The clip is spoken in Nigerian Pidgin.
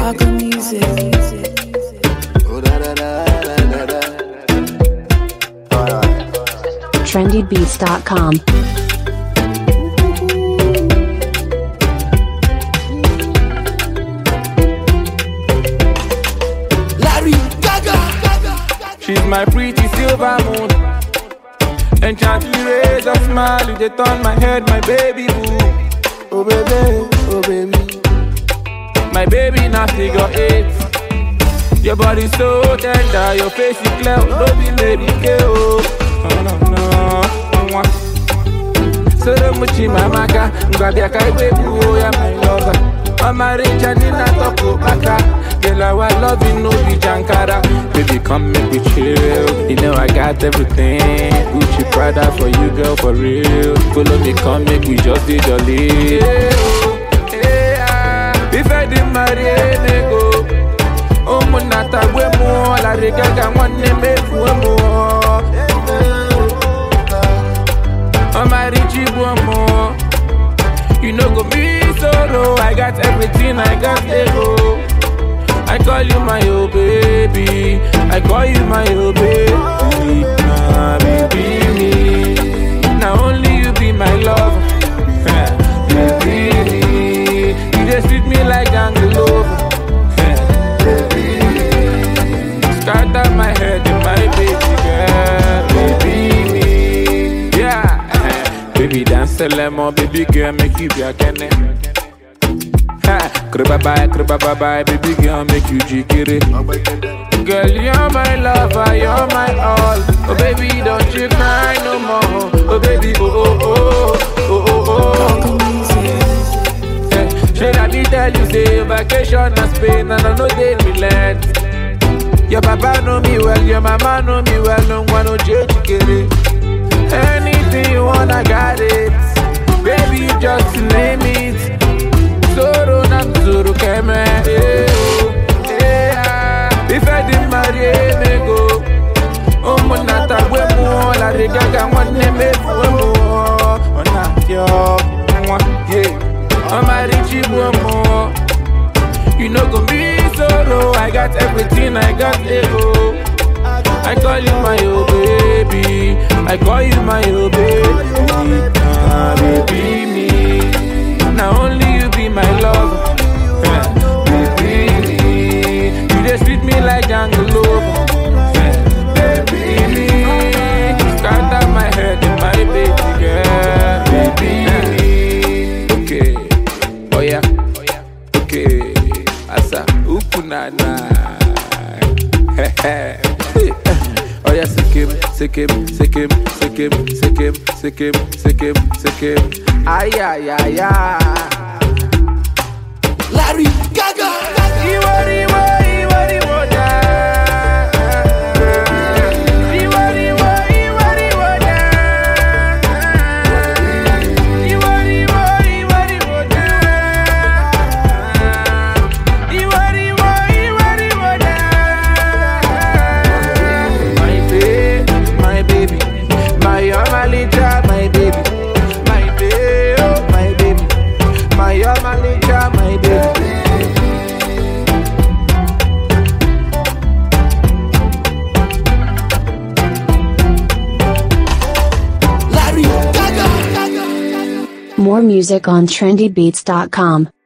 Rock music. Oh, da, da, da, da, da, da. Alright. trendybeats.com. Larry Gaga. She's my pretty silver moon. Enchantly raise a smile, you dey turn my head, my baby boo. Oh baby, oh baby. My baby now figure eight. Your body so tender, your face is clear, no be lady K oh. Oh no no, Mwah. Soro muchi mamaka, ngwabia kai baby oh ya my lover. Mama rich and in a toko baka. Girl, our loving no be jankara. Baby, come make we chill. You know I got everything. Gucci Prada for you, girl, for real. Follow me, come make we just be jolly. Yeah, oh, yeah. If I didn't marry a nego, ụmụnnata gwe mụọ larịgaga nwanne m efuo mụọ ọmarịchi bụ mụọ you no go be solo i got everything i got ego i call you my oh baby i call you my oh baby ah baby me na only you be my love baby me you dey sweet me like ganglove scatter my head in my baby girl, baby me. Yeah, baby dance a lemon, baby girl, make you be a kenny. Ha, kriba bye, kriba bye bye, baby girl, make you jikiri. Girl, you're my lover, you're my all. Oh baby, don't you cry no more. Oh baby, oh oh oh, oh oh oh. Rock music. Eh, Should I be tell you say vacation na Spain and I know they relent. Your papa know me well, your mama know me well, no one no change kere. Anything you want, I got it. Baby, you just name it. Zoro na zoro keme. eh, oh, eh, ah. If I didn't marry a nego, ụmụnnata gwe mụọ larịgaga nwanne m efuo mụọ ọ na-apịọ nwa ye ọmarịchi gbuo mụọ You no go be solo, I got everything, I got ego. I call you my oh baby, I call you my oh baby, ah baby me. Now only you be my love, baby me. You just treat me like jungle love, baby me. Scatter my head in my baby girl, baby me. Okay, oh yeah. Okay, asa ukunana. oh yeah, sikim, sikim, sikim, sikim, sikim, sikim, sikim, sikim. Ay ay ay ay. Larry Gaga. Iwo iwo iwo iwo da. Iwo iwo iwo iwo da. Iwo iwo iwo iwo da. Iwo iwo iwo iwo da. My babe, my baby, my Amalita, my baby, my babe, oh my baby, my Amalita, my baby. Larry Gaga. More music on trendybeats.com.